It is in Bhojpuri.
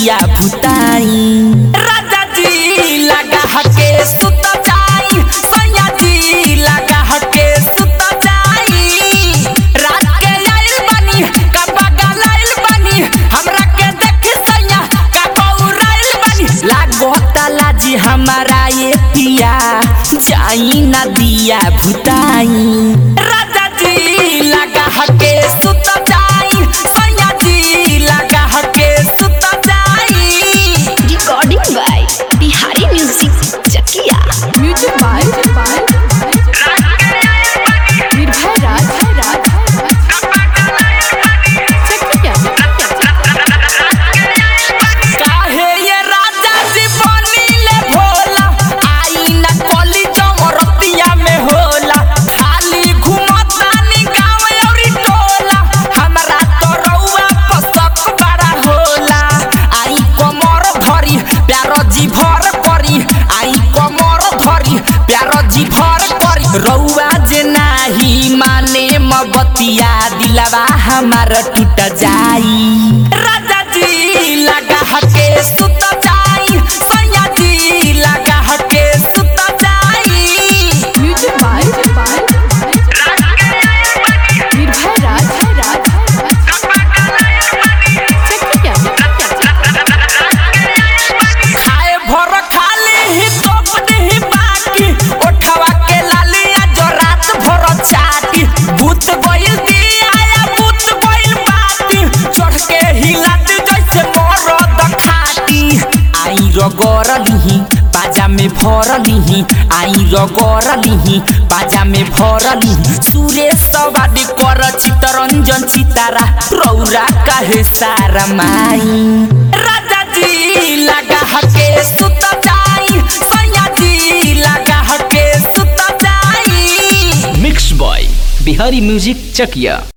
दिया भुताई राजा जी लगा हके सुत जाई सैया जी लगा हके सुत जाई रात के आइल बनी का बगल आइल बनी हमरा के देख सैया का पौराइल बनी लागो ताला जी हमारा ये पिया जाई ना दिया भुताई राजा जी लगा हके सुत जाई सैया जी लगा हके सुत जाई recording by Bihari music Chakia music by Nirbhay Raj Chakia काहे ये राजा जी बनीले भोला आई ना कली जमरतिया में होला खाली घुमतानी गाँव औरी टोला हमरा तो रउआ पसक बड़ा होला आई कमर धरी प्यार जी भर करी आई कमर धरी प्यार जी भर करी रउआ जे नाही माने मबतिया दिलवा हमार टूट जाई राजा जी लगा हके सुत जाई सैया जी लगा हके सुत जाई म्यूजिक बाय निर्भय राज चकिया खाए भर खाली ही तोप नहीं बाकी ओठवा के लालिया जो रात भर चाटी भूत गइल दिया या भूत गइल बाती चढ़ के हिलत जैसे मरद खाटी आई रगड़ लिही बाजा में भर लिही आई रगड़ लिही बाजा में भर लिही सुरेश सवारी कर चितरंजन चितारा रौरा काहे सारा माई राजा जी लगा हके सुत जाई सैया जी लगा हके सुत जाई मिक्स बॉय बिहारी म्यूजिक चकिया